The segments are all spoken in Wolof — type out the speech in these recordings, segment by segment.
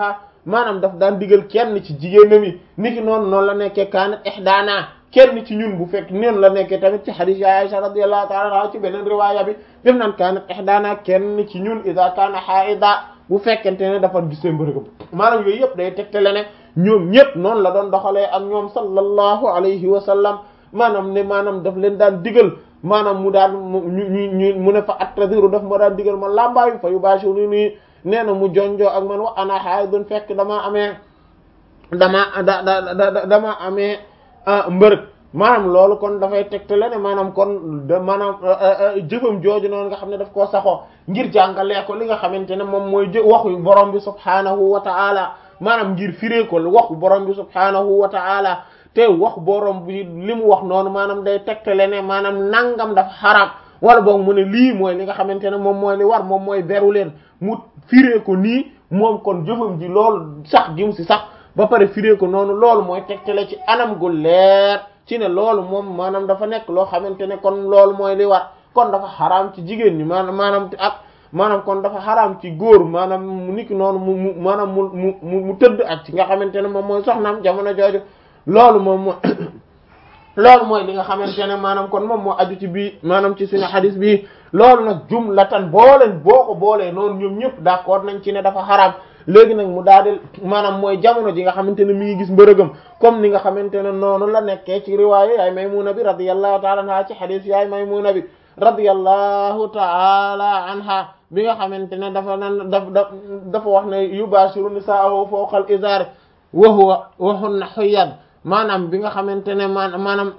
maanaam daf daan digal kenn ci jigéenam yi niki noonu noonu la nekkee kaanat ihdaana kenn ci ñun bu fekk noonu la nekkee tamit ci hadith ya Aisha radiyallahu ta'ala anha ci beneen riwaaya bi bim naan kaanat ihdaana kenn ci ñun idha kaana haida bu fekkente ne dafa gisee mbërëgam maanaam yooyu yëpp day tegtale ne ñoom ñëpp noonu la doon doxalee ak ñoom sallallahu alayhi wa sallam maanaam ne maanaam daf leen daan digal maanaam mu daan mu ñu ñu mu ne fa attadiru daf ma daan digal ma lambaayu fa yubashiru nii nee na mu jonjoo ak man wa ana haidun fekk damaa amee dama da da dama amee mbërëg maanaam loolu kon dafay tegtale ne maanaam kon da maanaam jëfam jooju noonu nga xam ne daf koo saxoo ngir jàngalee ko li nga xamante ne moom mooy jë waxu borom bi subhaanahu wa ta'ala maanaam ngir firee ko waxu borom bi subhaanahu wa ta'ala te wax borom bi li mu wax noonu maanaam day tegtale ne maanaam nangam dafa xaraam wala boog mu ne lii mooy li nga xamante ne moom mooy li war moom mooy beru leen mu firee ko nii moom kon jëfam ji loolu sax jim si sax ba pare firee ko noonu loolu mooy tegtale ci anam gu leer ci ne loolu moom maanaam dafa nekk loo xamante ne kon loolu mooy li war kon dafa xaraam ci jigéen ñi maanaam maanaam ak maanaam kon dafa xaraam ci góor maanaam mu niki noonu mu mu maanaam mu mu mu tëdd ak ci nga xamante ne moom mooy soxnaam jamono jooju loolu moom moo loolu mooy li nga xamante ne maanaam kon moom moo aju ci bii maanaam ci suñu xadis bii loolu nag jumlatan booleen boo ko boolee noonu ñoom ñëpp d'accord nañ ci ne dafa xaraam léegi nag mu daal di maanaam mooy jamono ji nga xamante ne mi ngi gis mbërëgam comme ni nga xamante ne noonu la nekkee ci riwaaya yaay Maymuna bi radiyallahu ta'ala anha ci xadis yaay Maymuna bi radiyallahu ta'ala anha bi nga xamante ne dafa nan daf dafa wax ne yubashiru nisaahu fawqa al-izar wa huwa wa hunna huyyad maanaam bi nga xamante ne man maanaam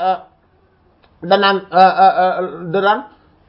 danaan da daan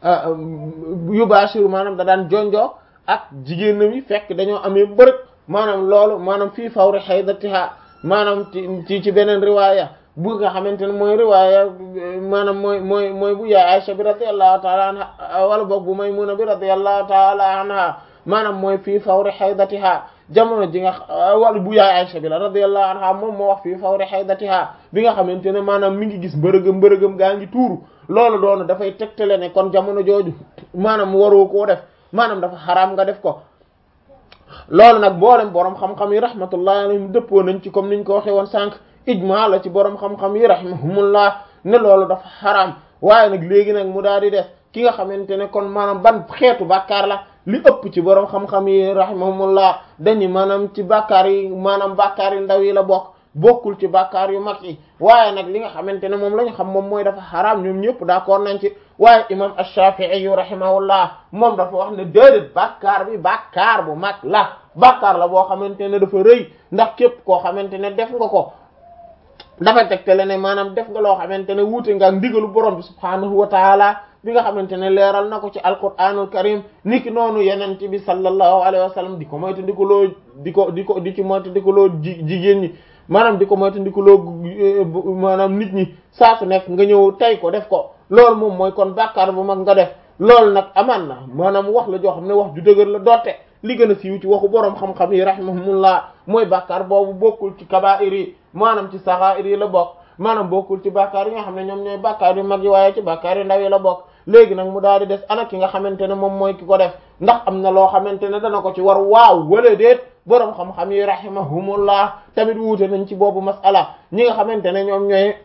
yubashiru maanaam da daan jonjoo ak jigéenam yi fekk dañoo amee mbërëg maanaam loolu maanaam fii fawri haydatiha maanaam ci ci beneen riwaaya bu nga xamante ne mooy riwaaya maanaam mooy mooy mooy bu yaay Aisha bi radiyallahu ta'ala anha wala boog bu Maymuna bi radiyallahu ta'ala anha maanaam mooy fii fawri haydatiha jamono ji nga wala bu yaay Aisha bi la radiyallahu anha moom moo wax fii fawri haydatiha bi nga xamante ne maanaam mi ngi gis mbërëgëm mbërëgëm gaa ngi tuuru loolu doonu dafay tegtale ne kon jamono jooju maanaam waroo koo def maanaam dafa xaraam nga def ko loolu nag boolem borom xam-xam yi rahmatullahi alayhim dëppoo nañ ci comme niñ ko waxee woon sànq ijma la ci borom xam-xam yi rahimahumullah ne loolu dafa xaraam waaye nag léegi nag mu daal di des ki nga xamante ne kon maanaam ban xeetu bàkkaar la li ëpp ci borom xam-xam yi rahimahumullah dañu maanaam ci bàkkaar yi maanaam bàkkaar yi ndaw yi la bokk bokkul ci bàkkaar yu mag yi waaye nag li nga xamante ne moom la ñu xam moom mooy dafa xaraam ñoom ñëpp d'accord nañ ci waaye imam ash-Shafi'i yu rahimahullah moom dafa wax ne déedéet bàkkaar bi bàkkaar bu mag la bàkkaar la boo xamante ne dafa rëy ndax képp koo xamante ne def nga ko dafa tegtale ne maanaam def nga loo xamante ne wuute nga ak ndigalu borom bi subhaanahu wa taala bi nga xamante ne leeral na ko ci alquraanul karim niki noonu yeneen bi sallallahu alayhi wa sallam di ko moytu di ko loo di ko di ko di ci moytu di ko loo ji jigéen ñi maanaam di ko moytu di ko loo maanaam nit ñi saa su nekk nga ñëw tey ko def ko loolu moom mooy kon bàkkaar bu mag nga def loolu nag amaan na maanaam wax la joo xam ne wax ju dëgër la doote li gën a siiw ci waxu boroom xam-xam yi rahimahumullah mooy bàkkaar boobu bokkul ci kabaa'ir yi maanaam ci saxaa'ir yi la bokk maanaam bokkul ci bàkkaar yi nga xam ne ñoom ñooy bàkkaar yu mag yi waaye ci bàkkaar yu ndaw yi la bokk léegi nag mu daal di des ana ki nga xamante ne moom mooy ki ko def ndax am na loo xamante ne dana ko ci war waaw wala déet boroom xam-xam yi rahimahumullah tamit wuute nañ ci boobu masala ñi nga xamante ne ñoom ñooy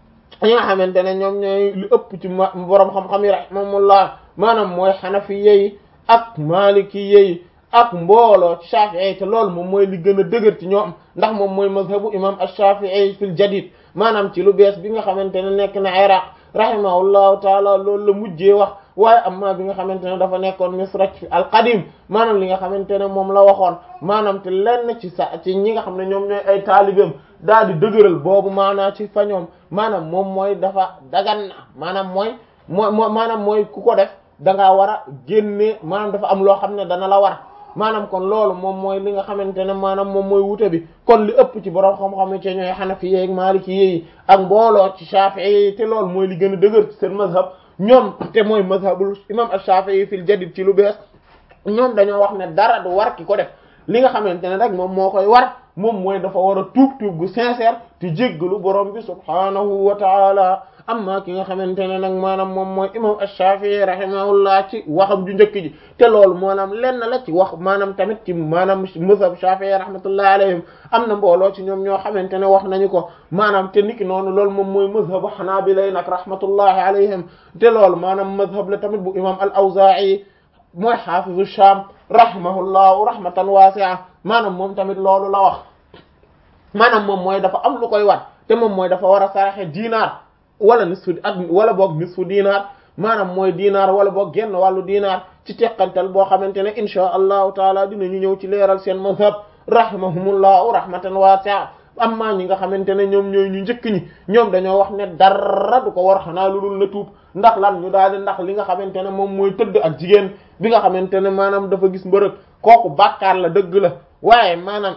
ñi nga xamante ne ñoom ñooy lu ëpp ci boroom xam-xam yi rahimahumullah maanaam mooy xanafi yi ak maliki yi ak mbooloo ci Shafi'i te loolu moom mooy li gën a dëgër ci ñoom ndax moom mooy mazhabu imam ash-Shafi'i fil jadid maanaam ci lu bees bi nga xamante ne nekk na Iraq rahimahullahu taala loolu la mujjee wax waaye amma bi nga xamante ne dafa nekkoon misra ci al-qadim maanaam li nga xamante ne moom la waxoon maanaam te lenn ci sa ci ñi nga xam ne ñoom ñooy ay taalibeem daal di dëgëral boobu maanaa ci fa ñoom maanaam moom mooy dafa dagan na maanaam mooy mooy maanaam mooy ku ko def da ngaa war a génne maanaam dafa am loo xam ne dana la war maanaam kon loolu moom mooy li nga xamante ne maanaam moom mooy wute bi kon li ëpp ci borom xam-xam yi ci ñooy xanafi yeeg maliki yi ak mbooloo ci shafi'i yi te loolu mooy li gën a dëgër ci seen mazhab ñoom te mooy mazhabul imam ash-shafi'i fil jadid ci lu bees ñoom dañoo wax ne dara du war ki ko def li nga xamante ne rek moom moo koy war moom mooy dafa war a tuub tuub gu sincère te jéggalu borom bi subhaanahu wa taala amma ki nga xamante ne nag maanaam moom mooy imam ash-Shafi'i rahimahullah ci waxam ju njëkk ji te loolu maanaam lenn la ci wax maanaam tamit ci maanaam mazhab Shafi'i rahmatullahi alayhim am na mbooloo ci ñoom ñoo xamante ne wax nañu ko maanaam te niki noonu loolu moom mooy mazhabu Hanabila nag rahmatullahi alayhim te loolu maanaam mazhab la tamit bu imam al-Awza'i mooy xaafizu Sham rahimahullahu rahmatan wasi'a maanaam moom tamit loolu la wax maanaam moom mooy dafa am lu koy wat te moom mooy dafa war a saraxe diinaar wala nisfu ak wala boog nisfu diinaar maanaam mooy diinaar wala boog genn wàllu diinaar ci teqantal boo xamante ne insha allahu taala dinañu ñëw ci leeral seen mazhab rahimahumullahu rahmatan wasi'a amma ñi nga xamante ne ñoom ñooy ñu njëkk ñi ñoom dañoo wax ne dara du ko war xanaa lu dul na tuub ndax lan ñu daal di ndax li nga xamante ne moom mooy tëdd ak jigéen bi nga xamante ne maanaam dafa gis mbërëg kooku bàkkaar la dëgg la waaye maanaam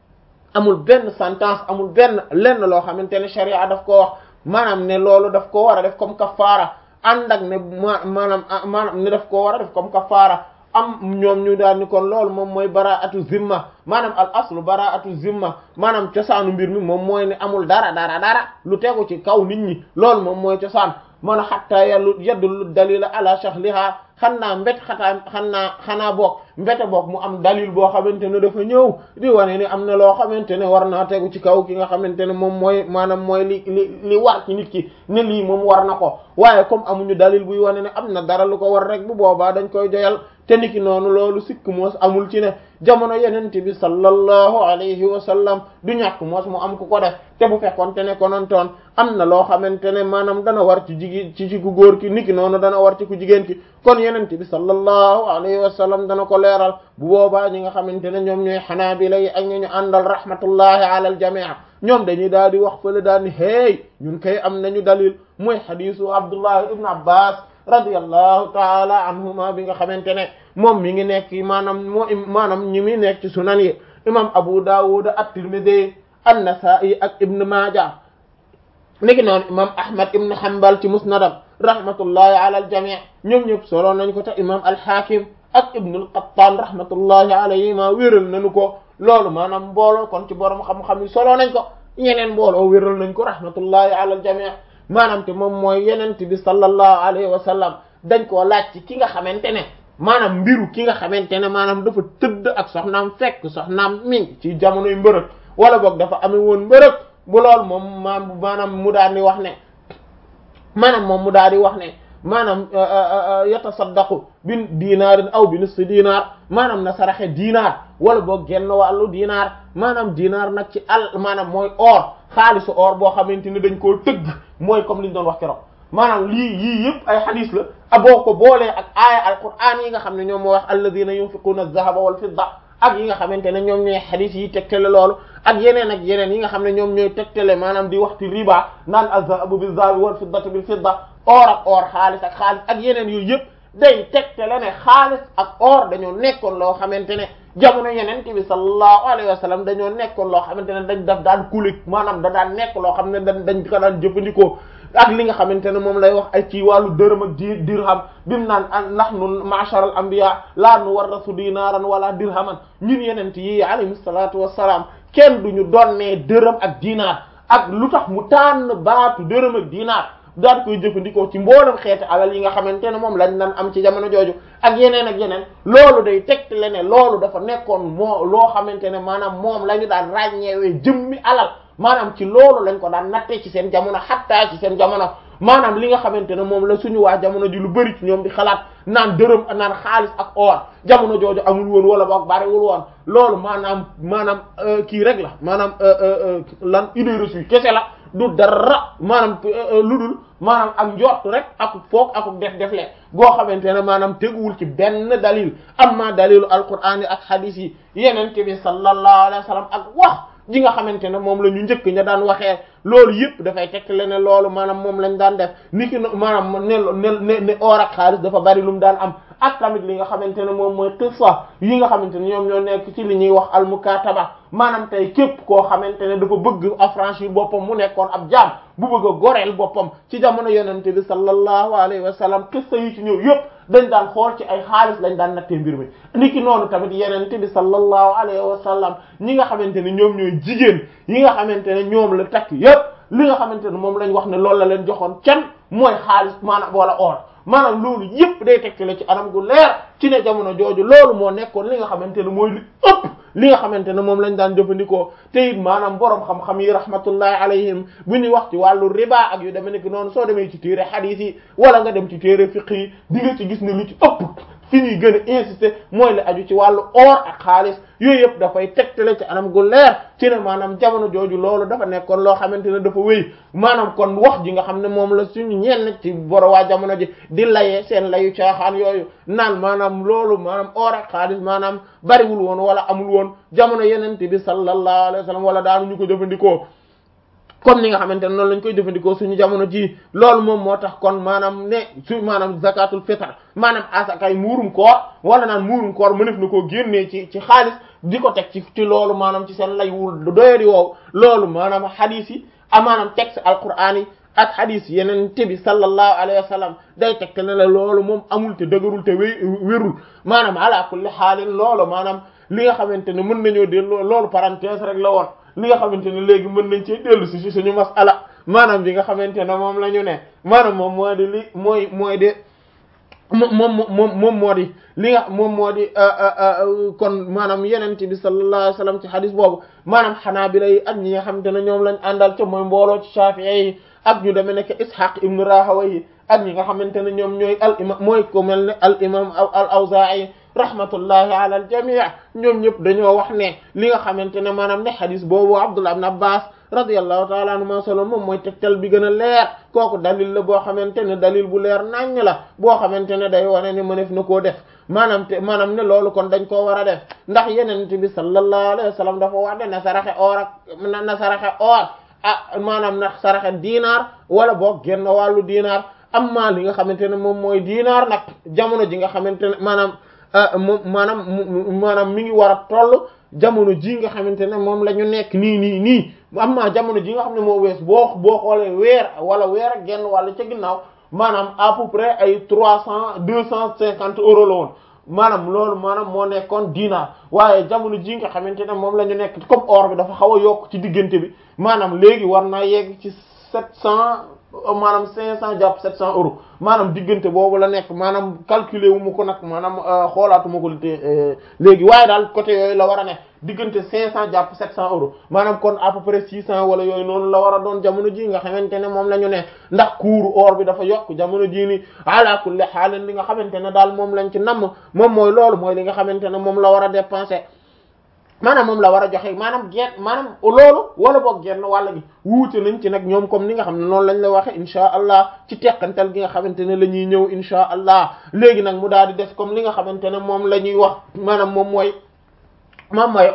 amul benn sentence amul benn lenn loo xamante ne sharia daf ko wax maanaam ne loolu daf ko war a def comme kafaara ànd ak ne ma maanaam maanaam ne daf ko war a def comme kafaara am ñoom ñu daal ni kon loolu moom mooy baraatu zimma maanaam al aslu baraatu zimma maanaam cosaanu mbir mi moom mooy ne amul dara dara dara lu tegu ci kaw nit ñi loolu moom mooy cosaan man xatta yallu yaddulu dalila ala shahliha xan naa mbét xataa xan naa xanaa boog mbéte boog mu am dalil boo xamante ne dafa ñëw di wane ni am na loo xamante ne war naa tegu ci kaw ki nga xamante ne moom mooy maanaam mooy li li li war ci nit ki ne lii moom war na ko waaye comme amuñu dalil buy wane ne am na dara lu ko war rek bu boobaa dañ koy joyal te niki noonu loolu sikk moos amul ci ne jamono yenente bi sallallahu alayhi wa sallam du ñàkk moos mu am ku ko def te bu fekkoon te ne konontoon am na loo xamante ne maanaam dana war ci jigi ci ci ku góor ki niki noonu dana war ci ku jigéen ki kon yenente bi sallallahu alayhi wa sallam dana ko leeral bu boobaa ñi nga xamante ne ñoom ñooy xanaabila yi ak ñu àndal rahmatullahi ala al jamii ñoom dañuy daal di wax fële daal ni hey ñun kay am nañu dalil mooy xadisu abdullah ibn abbas radiyallahu taala anhuma bi nga xamante ne moom mi ngi nekk maanaam moo maanaam ñi mi nekk ci sunan yi imam abu dawud at-tirmidhi an-nasa'i ak ibn maaja niki noonu imam ahmad ibn hanbal ci musnadam rahmatullahi ala al-jami' ñoom ñëpp solo nañ ko te imam al-hakim ak ibn al-qattan rahmatullahi alayhima wéral nañu ko loolu maanaam mbooloo kon ci borom xam-xam yi solo nañ ko ñeneen mbooloo wéral nañ ko rahmatullahi ala al-jami' maanaam te moom mooy yenent bi sallallahu alayhi wa sallam dañ koo laaj ci ki nga xamante ne maanaam mbiru ki nga xamante ne maanaam dafa tëdd ak soxnaam fekk soxnaam mi ngi ci jamonoy mbërëg wala boog dafa amee woon mbërëg bu lool moom maam maanaam mu daal di wax ne maanaam moom mu daal di wax ne maanaam yatasaddaqu bi dinaarin aw bi nisfi dinaar maanaam na saraxe dinaar wala boog genn wàllu dinaar maanaam dinaar nag ci al maanaam mooy or xaalisu or boo xamante ni dañ koo tëgg mooy comme li ñu doon wax keroog maanaam lii yii yëpp ay xadis la a boo ko boolee ak aaya alquran yi nga xam ne ñoom moo wax alladina yunfiquna az-zahaba wal fidda ak yi nga xamante ne ñoom ñooy xadis yi tegtale loolu ak yeneen ak yeneen yi nga xam ne ñoom ñooy tegtale maanaam di waxti riba naan az-zahabu bil-zahabi wal fiddatu bil fidda or ak or xaalis ak xaalis ak yeneen yooyu yëpp day tegtale ne xaalis ak or dañoo nekkoon loo xamante ne jamono yeneen bi sallallahu alayhi wa sallam dañoo nekkoon loo xamante ne dañ daf daan kulik maanaam da daan nekk loo xam ne dañ dañ ko daan jëfandikoo ak li nga xamante ne moom lay wax ay ci wàllu dërëm ak di dirham bim naan nahnu ma'shar al anbiya la nuwarrasu dinaran wala dirhaman ñun yenent yi alayhi salatu wassalam kenn duñu donnee dërëm ak dinaar ak lu tax mu tànn baatu dërëm ak dinaar daan koy jëfandikoo ci mboolem xeeti alal yi nga xamante ne moom lañ daan am ci jamono jooju ak yeneen ak yeneen loolu day tegtale ne loolu dafa nekkoon moo loo xamante ne maanaam moom la ñu daan ràññeewee jëmmi alal maanaam ci loolu lañ ko daan nattee ci seen jamono xattaa ci seen jamono maanaam li nga xamante ne moom la suñu waa jamono ji lu bari ci ñoom di xalaat naan dërëm naan xaalis ak or jamono jooju amul woon wala boog bariwul woon loolu maanaam maanaam kii rek la maanaam lan idée reçue kese la du dara maanaam lu dul maanaam ak njort rek ak foog ak def defle goo xamante ne maanaam teguwul ci benn dalil amma dalilu alquran yi ak hadith yi yenente bi sallallahu alayhi wa sallam ak wax ji nga xamante ne moom la ñu njëkk ña daan waxee loolu yëpp dafay tegtale ne loolu maanaam moom lañ daan def ni ki maanaam ne ne ne or ak xaalis dafa bari lu mu daan am ak tamit li nga xamante ne moom mooy qissa yi nga xamante ne ñoom ñoo nekk ci li ñuy wax almukataba maanaam tey képp koo xamante ne dafa bëgg affranchir boppam mu nekkoon ab jaam bu bëgg a goreel boppam ci jamono yonente bi sallallahu alayhi wa sallam qissa yi ci ñëw yëpp dañ daan xool ci ay xaalis lañ daan nattee mbir mi niki noonu tamit yenente bi sallallahu alayhi wa sallam ñi nga xamante ne ñoom ñooy jigéen yi nga xamante ne ñoom la takk yépp li nga xamante ne moom lañ wax ne loolu la leen joxoon can mooy xaalis maanaam wala or maanaam loolu yépp day tegtale ci anam gu leer ci ne jamono jooju loolu moo nekkoon li nga xamante ne mooy li ëpp li nga xamante ne moom lañ daan jëfandikoo te it maanaam borom xam-xam yi rahmatullahi alayhim bu ñuy wax ci wàllu riba ak yu demee nekk noonu soo demee ci téere hadith yi wala nga dem ci téere fiqh yi di nga ci gis ne lu ci ëpp fi ñuy gën a insister mooy la aju ci wàllu or ak xaalis yooyu yëpp dafay tegtale ci anam gu leer ci ne maanaam jamono jooju loolu dafa nekkoon loo xamante ne dafa wéy maanaam kon wax ji nga xam ne moom la suñu ñenn ci boro waa jamono ji di layee seen layu caaxaan yooyu naan maanaam loolu maanaam or ak xaalis maanaam bariwul woon wala amul woon jamono yenente bi sallallahu alayhi wa sallam wala daanu ñu ko jëfandikoo comme ni nga xamante ne noonu lañ koy jëfandikoo suñu jamono ji loolu moom moo tax kon maanaam ne su maanaam zakatul fitr maanaam asakay muurum koor wala naan muurum koor mënef na koo génnee ci ci xaalis di ko teg ci ci loolu maanaam ci seen lay wul doyadi woow loolu maanaam hadith yi a maanaam texte alquran yi ak hadith yeneen bi sallallahu alayhi wa sallam day teg te ne la loolu moom amul te dëgërul te wé wérul maanaam ala kulli xaalin loolu maanaam li nga xamante ne mën nañoo delloo loolu parenthèse rek la woon li nga xamante ne léegi mën nañ cee dellu si si suñu masala maanaam bi nga xamante ne moom la ñu ne maanaam moom moo di li mooy mooy de moom moom moom moo di li nga moom moo di kon maanaam yeneen bi sallallahu alayhi wasallam ci hadis boobu maanaam xanaabila yi ak ñi nga xamante ne ñoom lañ àndal ca mooy mbooloo ci Shafi'i yi ak ñu demee nekk Ishaq ibn Rahawayh ak ñi nga xamante ne ñoom ñooy al imam mooy ko mel ne al imam al Awzaa'i rahmatullahi ala al jamii ñoom ñëpp dañoo wax ne li nga xamante ne maanaam ne xadis boobu Abdullah ibn Abbas radiyallahu ta'ala anhuma solo moom mooy tegtal bi gën a leer kooku dalil la boo xamante ne dalil bu leer naññ la boo xamante ne day wane ne mënef na koo def maanaam te maanaam ne loolu kon dañ koo war a def ndax yeneen bi sallallahu alayhi wa sallam dafa wax ne na saraxe or ak na saraxe or ah maanaam na saraxe diinaar wala boog genn wàllu diinaar amma li nga xamante ne moom mooy diinaar nag jamono ji nga xamante ne maanaam moom maanaam maanaam mi ngi war a toll jamono ji nga xamante ne moom la ñu nekk nii nii nii amma jamono ji nga xam ne moo wees boo boo xoolee weer wala weer ak genn wàlla ca ginnaaw maanaam à peu près ay trois cent deux cent cinquante euros la woon maanaam loolu maanaam moo nekkoon diinaar waaye jamono ji nga xamante ne moom la ñu nekk comme or bi dafa xaw a yokk ci diggante bi maanaam léegi war naa yegg ci sept cent maanaam cinq cent jàpp sept cent euros maanaam diggante boobu la nekk maanaam calculer wu ma ko nag maanaam xoolaatu ma ko te léegi waaye daal côté yooyu la war a nekk diggante cinq cent jàpp sept cent euros maanaam kon à peu près six cent wala yooyu noonu la war a doon jamono ji nga xamante ne moom la ñu ne ndax kuuru or bi dafa yokk jamono jii ni ala kulli xaalin li nga xamante ne daal moom lañ ci namm moom mooy loolu mooy li nga xamante ne moom la war a dépenser maanaam moom la war a joxe maanaam genn maanaam loolu wala boog genn wàll gi wuute nañ ci nag ñoom comme ni nga xam ne noonu lañ la waxe insha allah ci teqantal gi nga xamante ne la ñuy ñëw insha allah léegi nag mu daal di def comme li nga xamante ne moom la ñuy wax maanaam moom mooy moom mooy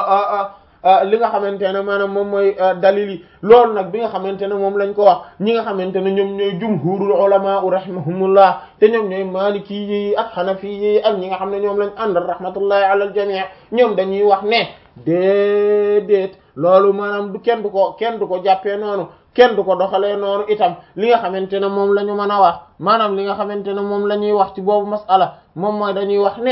li nga xamante ne maanaam moom mooy dalil yi loolu nag bi nga xamante ne moom lañ ko wax ñi nga xamante ne ñoom ñooy jumhurul ulama rahimahumullah te ñoom ñooy maliki yi ak xanafi yi ak ñi nga xam ne ñoom lañ àndal rahmatullahi ala al jami' ñoom dañuy wax ne déedéet loolu maanaam du kenn du ko kenn du ko jàppee noonu kenn du ko doxalee noonu itam li nga xamante ne moom la ñu mën a wax maanaam li nga xamante ne moom la ñuy wax ci boobu masala moom mooy dañuy wax ne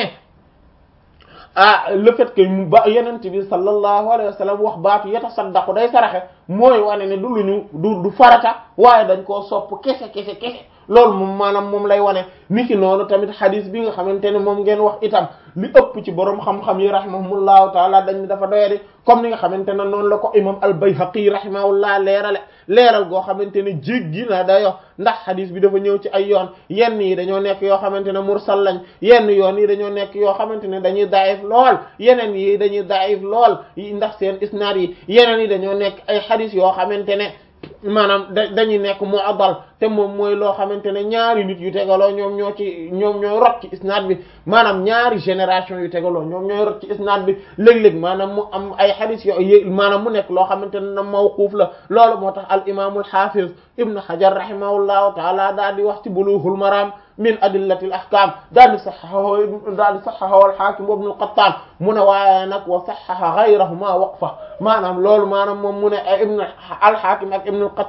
ah le fait que mu ba yenent bi sallallahu alayhi wa sallam wax baatu yatasaddaqu day saraxe mooy wane ne du lu ñu du du farata waaye dañ koo sopp kese kese kese loolu moom maanaam moom lay wane niki noonu tamit xadis bi nga xamante ne moom ngeen wax itam li ëpp ci borom xam-xam yi rahimahumullahu taala dañ dafa doyadi comme ni nga xamante ne noonu la ko imam al-Bayhaqi rahimahullah leerale leeral goo xamante ne jéggi na dayo ndax xadis bi dafa ñëw ci ay yoon yenn yi dañoo nekk yoo xamante ne mursal lañ yenn yoon yi dañoo nekk yoo xamante ne dañuy daif lool yeneen yi dañuy daif lool ndax seen isnaad yi yeneen yi dañoo nekk ay xadis yoo xamante ne maanaam da dañuy nekk mu'addal te moom mooy loo xamante ne ñaari nit yu tegaloo ñoom ñoo ci ñoom ñooy rot ci isnaad bi maanaam ñaari génération yu tegaloo ñoom ñooy rot ci isnaad bi léeg-léeg maanaam mu am ay xadis yo maanaam mu nekk loo xamante ne na mawquuf la loolu moo tax al imaamul xaafiz ibnu hajar rahimahullahu taala daal di wax ci bulughul maram min adillatil ahkam daal di saxaxahu daal di saxaxahu al hakim ibnu al qattan mu ne waaye nag wa saxaxa gayrahuma waqfa maanaam loolu maanaam moom mu ne ibnu al hakim ak ibnu al qattan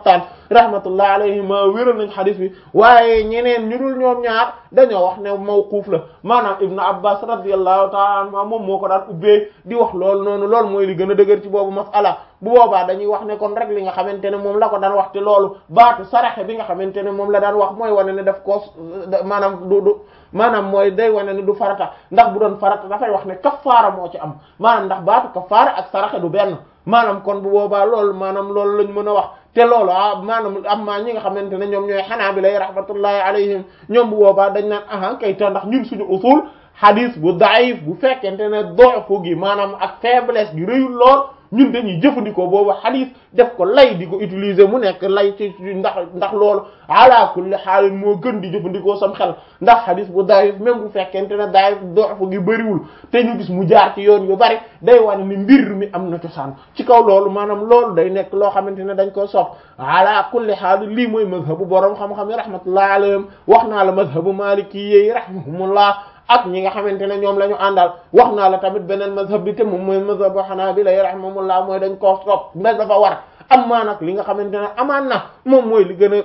rahmatullahi alayhima wéral nañ xadis bi waaye ñeneen ñu dul ñoom ñaar dañoo wax ne mawquuf la maanaam ibnu abbas radiyallahu ta'ala anhuma moom moo ko daan ubbee di wax loolu noonu loolu mooy li gën a dëgër ci boobu masala bu boobaa dañuy wax ne kon rek li nga xamante ne moom la ko daan wax te loolu baatu saraxe bi nga xamante ne moom la daan wax mooy wane ne daf ko maanaam du du maanaam mooy day wane ne du farata ndax bu doon farata dafay wax ne kafaara moo ci am maanaam ndax baatu kafaara ak saraxe du benn maanaam kon bu boobaa loolu maanaam loolu lañ mën a wax te loolu ah maanaam am maa ñi nga xamante ne ñoom ñooy xanaabila rahmatullahi alayhim ñoom bu boobaa dañ naan aha kay te ndax ñun suñu usul hadis bu daif bu fekkente ne doxu gi maanaam ak faiblesse gi rëyul lool ñun dañuy jëfandikoo boobu hadis def ko lay di ko utiliser mu nekk lay ci ndax ndax loolu ala kulli xaalin moo gën di jëfandikoo sam xel ndax hadis bu daif même bu fekkente ne daif doxu gi bëriwul te ñu gis mu jaar ci yoon yu bari day wane ni mbir mi am na cosaan ci kaw loolu maanaam loolu day nekk loo xamante ne dañ ko sopp ala kulli xaalin lii mooy mazhabu borom xam-xam yi rahmatullahi alayhim wax naa la mazhabu maliki yi rahimahumullah ak ñi nga xamante ne ñoom la ñu àndal wax naa la tamit beneen mazhab bi te moom mooy mazhabu hanabila rahimahumullah mooy dañ koo sopp ndax dafa war am maa nag li nga xamante ne amaan na moom mooy li gën a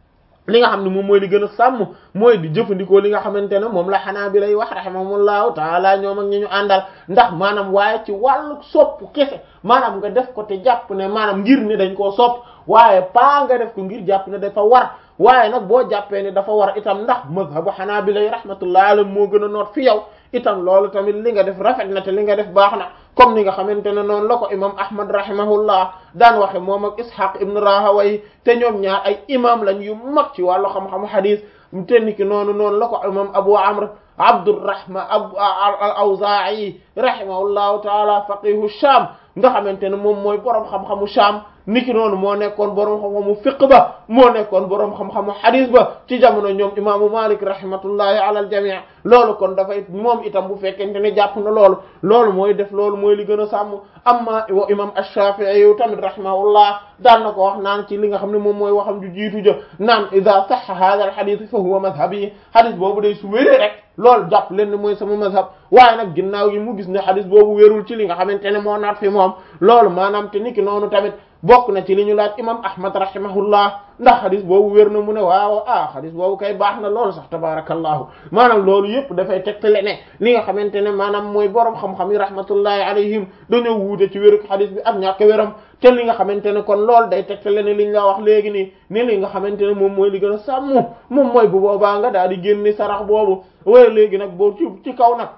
li nga xam ne moom mooy li gën a sàmm mooy di jëfandikoo li nga xamante ne moom la hanabila wax rahimahumullahu taala ñoom ak ñi ñu àndal ndax maanaam waaye ci wàllu sopp kese maanaam nga def ko te jàpp ne maanaam ngir ne dañ koo sopp waaye paa nga def ko ngir jàpp ne dafa war waaye nag boo jàppee ne dafa war itam ndax mazhabu hanabila rahmatullahi alayhim moo gën a noot fi yow itam loolu tamit li nga def rafet na te li nga def baax na comme ni nga xamante ne noonu la ko imam ahmad rahimahullah daan waxe moom ak ishaq ibn rahaway te ñoom ñaar ay imam lañ yu mag ci wàllu xam-xamu hadis te niki noonu noonu la ko imam abu amr abdurrahman abu al awzaa'i rahimahullahu taala faqihu sham nga xamante ne moom mooy borom xam-xamu sham niki noonu moo nekkoon borom xam-xamu fiqh ba moo nekkoon borom xam-xamu hadis ba ci jamono ñoom imaamu malik rahmatullahi ala al jami' loolu kon dafay moom itam bu fekkente ne jàpp na loolu loolu mooy def loolu mooy li gën a sàmm amma wa imam ash-shafi'i yu tamit rahimahullah daan na ko wax naan ci li nga xam ne moom mooy waxam ju jiitu ja naan idha sahha hadha al hadith fa huwa madhhabi hadis boobu day su wéree rek loolu jàpp leen ne mooy sama mazhab waaye nag ginnaaw gi mu gis ne hadis boobu wérul ci li nga xamante ne moo naat fi moom loolu maanaam te niki noonu tamit bokk na ci li ñu laaj imam ahmad rahimahullah ndax xadis boobu wér na mu ne waaw ah xadis boobu kay baax na loolu sax tabarakallahu maanaam loolu yëpp dafay tegtale ne li nga xamante ne maanaam mooy borom xam-xam yi rahmatullahi alayhim dañoo wuute ci wéruk xadis bi ak ñàkk wéram te li nga xamante ne kon loolu day tegtale ne liñ la wax léegi nii ni li nga xamante ne moom mooy li gën a sàmm moom mooy bu boobaa nga daal di génne sarax boobu waaye léegi nag boo ci ci kaw nag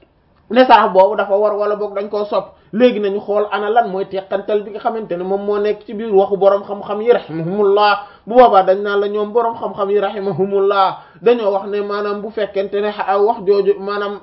ne sarax boobu dafa war wala boog dañ koo sopp léegi nañu xool ana lan mooy teqantal bi nga xamante ne moom moo nekk ci biir waxu borom xam-xam yi rahimahumullah bu boobaa dañ naan la ñoom borom xam-xam yi rahimahumullah dañoo wax ne maanaam bu fekkente ne wax jooju maanaam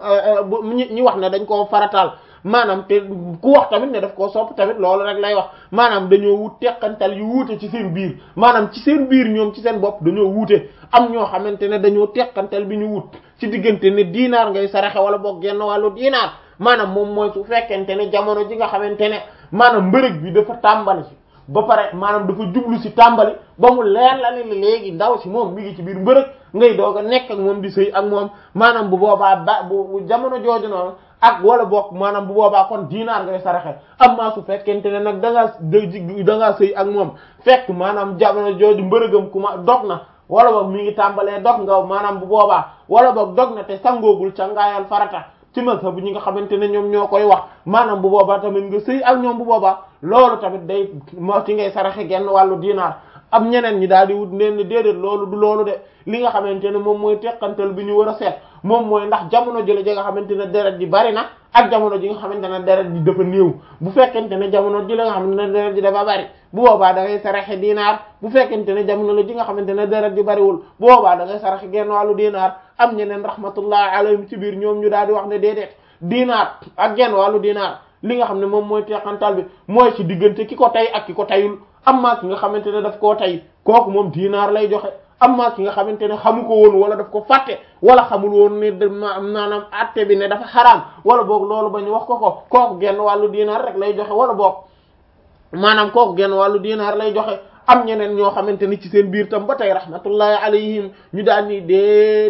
ñi wax ne dañ koo farataal maanaam te ku wax tamit ne daf koo sopp tamit loolu rek lay wax maanaam dañoo wut teqantal yu wuute ci seen biir maanaam ci seen biir ñoom ci seen bopp dañoo wuute am ñoo xamante ne dañoo teqantal bi ñu wut ci diggante ne diinaar ngay saraxe wala boog genn wàllu diinaar maanaam moom mooy su fekkente ne jamono ji nga xamante ne maanaam mbërëg bi dafa tàmbali ba pare maanaam dafa jublu si tàmbali ba mu leer la ne léegi ndaw si moom mi ngi ci biir mbërëg ngay doog a nekk ak moom di sëy ak moom maanaam bu boobaa ba bu jamono jooju noonu ak wala boog maanaam bu boobaa kon diinaar ngay saraxe amma su fekkente ne nag da ngaa da ngaa sëy ak moom fekk maanaam jamono jooju mbërëgam ku ma dog na wala boog mi ngi tàmbalee dog nga maanaam bu boobaa wala boog dog na te sangoogul ca ngaayal farata ci mazhab ñi nga xamante ne ñoom ñoo koy wax maanaam bu boobaa tamit nga sëy ak ñoom bu boobaa loolu tamit day moo ci ngay saraxe genn wàllu diinaar am ñeneen ñi daal di wut neen ni déedéet loolu du loolu de li nga xamante ne moom mooy teqantal bi ñu war a seet moom mooy ndax jamono jële ji nga xamante ne deret ji bari na ak jamono ji nga xamante ne deret ji dafa néew bu fekkente ne jamono ji la nga xamante ne deret ji dafa bari bu boobaa da ngay saraxe diinaar bu fekkente ne jamono la ji nga xamante ne deret ji bariwul bu boobaa da ngay saraxe genn wàllu diinaar am ñeneen rahmatullahi alayhim ci biir ñoom ñu daal di wax ne déedéet diinaar ak genn wàllu diinaar li nga xam ne moom mooy teqantal bi mooy ci diggante ki ko tey ak ki ko tayul amma ki nga xamante ne daf koo tey kooku moom diinaar lay joxe amma ki nga xamante ne xamu ko woon wala daf ko fàtte wala xamul woon ne maanaam atte bi ne dafa xaraam wala boog loolu ba ñu wax ko ko kooku genn wàllu diinaar rek lay joxe wala boog maanaam kooku genn wàllu diinaar lay joxe am ñeneen ñoo xamante ni ci seen biir tam ba tey rahmatullahi alayhim ñu daal ni déedéet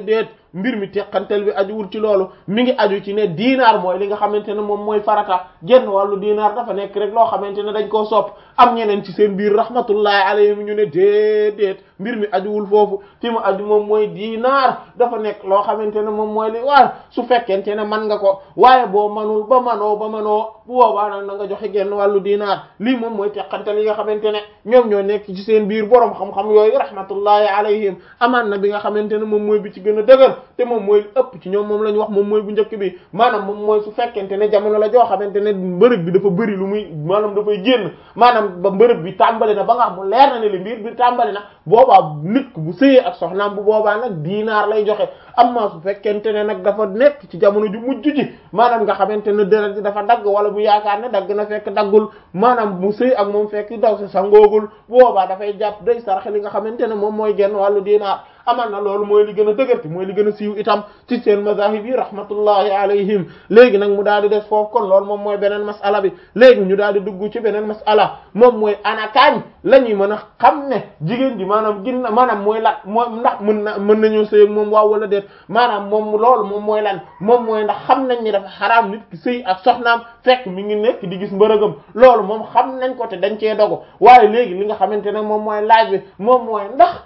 mbir mi teqantal bi ajuwul ci loolu mi ngi aju ci ne diinaar mooy li nga xamante ne moom mooy farata genn wàllu diinaar dafa nekk rek loo xamante ne dañ koo sopp am ñeneen ci seen biir rahmatullahi alayhim ñu ne déedéet mbir mi ajuwul foofu fi mu aju moom mooy diinaar dafa nekk loo xamante ne moom mooy li waar su fekkente ne man nga ko waaye boo manul ba manoo ba manoo bu boobaa nag na nga joxe genn wàllu diinaar lii moom mooy teqantal yi nga xamante ne ñoom ñoo nekk ci seen biir borom xam-xam yooyu rahmatullahi alayhim amaan na bi nga xamante ne moom mooy bi ci gën a dëgër te moom mooy ëpp ci ñoom moom la ñu wax moom mooy bu njëkk bi maanaam moom mooy su fekkente ne jamono la joo xamante ne mbërëg bi dafa bëri lu muy maanaam dafay génn maanaam ba mbërëg bi tàmbali na ba nga xam mu leer na ne li mbir bi tàmbali na boobaa nit bu sëyee ak soxnaam bu boobaa nag diinaar lay joxe amma su fekkente ne nag dafa nekk ci jamono ju mujj ji maanaam nga xamante ne deret ji dafa dagg wala bu yaakaar ne dagg na fekk daggul maanaam mu sëy ak moom fekk daw si sangoogul boobaa dafay jàpp day sarax li nga xamante ne moom mooy genn wàllu diinaar amal na loolu mooy li gën a dëgërti mooy li gën a siiw itam ci seen mazahib yi rahmatullahi alayhim léegi nag mu daal di des foofu kon loolu moom mooy beneen masala bi léegi ñu daal di dugg ci beneen masala moom mooy anakaañ la ñuy mën a xam ne jigéen ji maanaam ginna maanaam mooy lan mooy ndax mën na mën nañoo sëy ak moom waaw wala déet maanaam moom loolu moom mooy lan moom mooy ndax xam nañ ni dafa xaraam nit ki sëy ak soxnaam fekk mi ngi nekk di gis mbërëgam loolu moom xam nañ ko te dañ cee dogo waaye léegi li nga xamante ne moom mooy laaj bi moom mooy ndax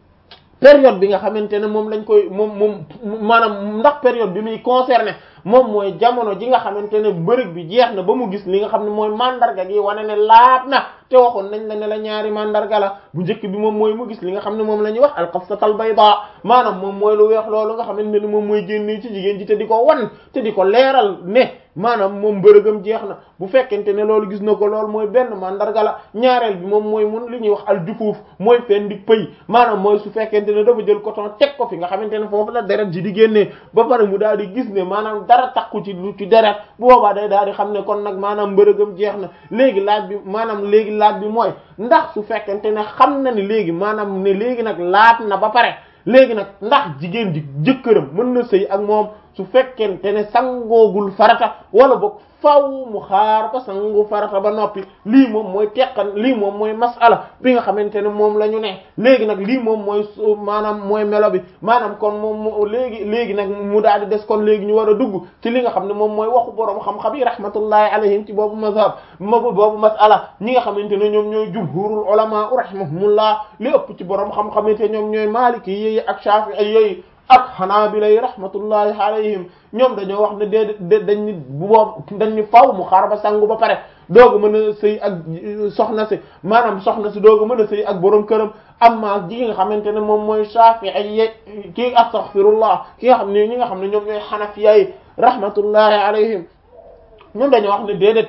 période bi nga xamante ne moom lañ koy moom moom maanaam ndax période bi muy concerné moom mooy jamono ji nga xamante ne mbërëg bi jeex na ba mu gis li nga xam ne mooy mandarga gi wane ne laat na te waxoon nañ la ne la ñaari mandarga la bu njëkk bi moom mooy mu gis li nga xam ne moom la ñuy wax alqasatal bayda maanaam moom mooy lu weex loolu nga xamante ne moom mooy génnee ci jigéen ji te di ko wan te di ko leeral ne maanaam moom mbërëgam jeex na bu fekkente ne loolu gis na ko loolu mooy benn mandarga la ñaareel bi moom mooy mun li ñuy wax aljufuuf mooy fen di pëy maanaam mooy su fekkente ne dafa jël coton teg ko fi nga xamante ne foofu la deret ji di génnee ba pare mu daal di gis ne maanaam dara takku ci lu ci deret bu boobaa day daal di xam ne kon nag maanaam mbërëgam jeex na léegi laaj bi maanaam léegi laaj bi mooy ndax su fekkente ne xam na ni léegi maanaam ne léegi nag laat na ba pare léegi nag ndax jigéen ji jëkkëram mën na sëy ak moom su fekkente ne sangoogul farata wala boog faw mu xaar ba sangu farata ba noppi lii moom mooy teqan lii moom mooy masala bi nga xamante ne moom la ñu ne léegi nag lii moom mooy maanaam mooy melo bi maanaam kon moom léegi léegi nag mu daal di des kon léegi ñu war a dugg ci li nga xam ne moom mooy waxu borom xam-xam yi rahmatullahi alayhim ci boobu mazhab ma boobu masala ñi nga xamante ne ñoom ñooy jumhurul ulama rahimahumullah li ëpp ci borom xam-xam te ñoom ñooy maliki yi ak shafi'i yi ak xanaabila yi rahmatullahi alayhim ñoom dañoo wax ne dee dañ ni bu boob dañ ni faw mu xaar ba sangu ba pare dooga mën a sëy ak soxna si maanaam soxna si dooga mën a sëy ak borom këram amma ji nga xamante ne moom mooy Shafi'i yi kii astaghfirullah ki nga xam ne ñi nga xam ne ñoom ñooy xanafiya yi rahmatullahi alayhim ñoom dañoo wax ne déedéet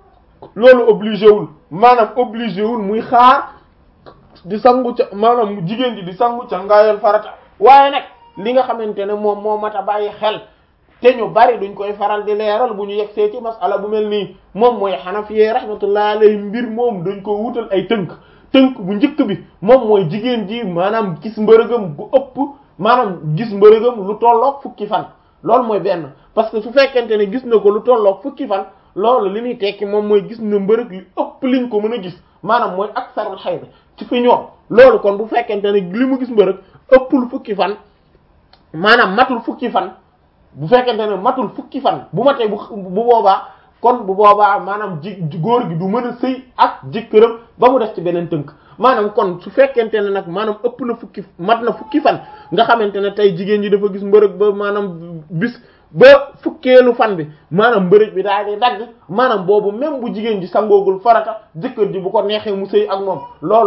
loolu obligé wul maanaam obligé wul muy xaar di sangu ca maanaam jigéen ji di sangu ca ngaayal farata waaye nag li nga xamante ne moom moo mat a bàyyi xel te ñu bari duñ koy faral di leeral bu ñu yegsee ci masala bu mel nii moom mooy xanafiyee rahmatullahi alayhi mbir moom dañ ko wutal ay tënk tënk bu njëkk bi moom mooy jigéen ji maanaam gis mbërëgam gu ëpp maanaam gis mbërëgam lu tolloog fukki fan loolu mooy benn parce que su fekkente ne gis na ko lu tolloog fukki fan loolu li muy tekki moom mooy gis na mbërëg li ëpp liñ ko mën a gis maanaam mooy aksarul xayda ci fi ñoom loolu kon bu fekkente ne li mu gis mbërëg ëppul fukki fan maanaam matul fukki fan bu fekkente ne matul fukki fan bu matee bu bu boobaa kon bu boobaa maanaam ji góor gi du mën a sëy ak jëkkëram ba mu des ci beneen tënk maanaam kon su fekkente ne nag maanaam ëpp na fukki mat na fukki fan nga xamante ne tey jigéen ji dafa gis mbërëg ba maanaam bis ba fukkeelu fan bi maanaam mbërëg bi daal di dagg maanaam boobu même bu jigéen ji sangoogul farata jëkkër ji bu ko neexee mu sëy ak moom loolu